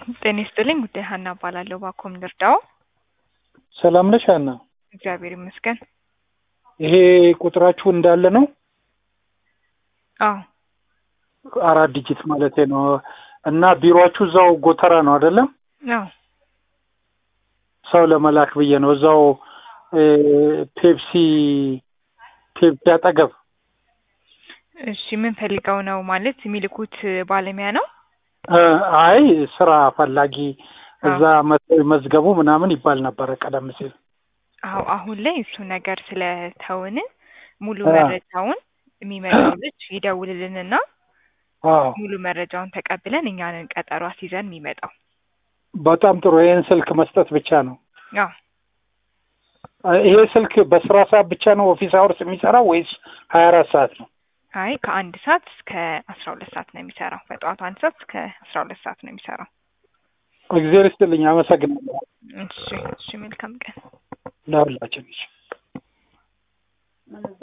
ጤና ይስጥልኝ ጉዳይ ሀና እባላለሁ። ባኮም ልርዳው? ሰላም ነሽ ሀና? እግዚአብሔር ይመስገን። ይሄ ቁጥራችሁ እንዳለ ነው? አዎ አራት ዲጂት ማለት ነው። እና ቢሮአችሁ እዛው ጎተራ ነው አይደለም? አዎ ሰው ለመላክ ብዬ ነው። እዛው እ ፔፕሲ ፔፕሲ አጠገብ እሺ ምን ፈልገው ነው ማለት የሚልኩት ባለሙያ ነው? እ አይ ስራ ፈላጊ እዛ መ- መዝገቡ ምናምን ይባል ነበረ ቀደም ሲል። አዎ አሁን ላይ እሱ ነገር ስለተውን ሙሉ አ። መረጃውን የሚመጣው ልጅ ይደውልልንና አዎ ሙሉ መረጃውን ተቀብለን እኛንን ቀጠሮ አስይዘን የሚመጣው። በጣም ጥሩ። ይሄን ስልክ መስጠት ብቻ ነው። አዎ እ ይሄ ስልክ በስራ ሰዓት ብቻ ነው ኦፊስ አወርስ የሚሰራው ወይስ ሀያ አራት ሰዓት ነው? አይ ከአንድ ሰዓት እስከ አስራ ሁለት ሰዓት ነው የሚሰራው። በጠዋቱ አንድ ሰዓት እስከ አስራ ሁለት ሰዓት ነው የሚሰራው። እግዚአብሔር ይስጥልኝ። አመሰግናለሁ እሺ እሺ መልካም ቀን። ለሁላችን።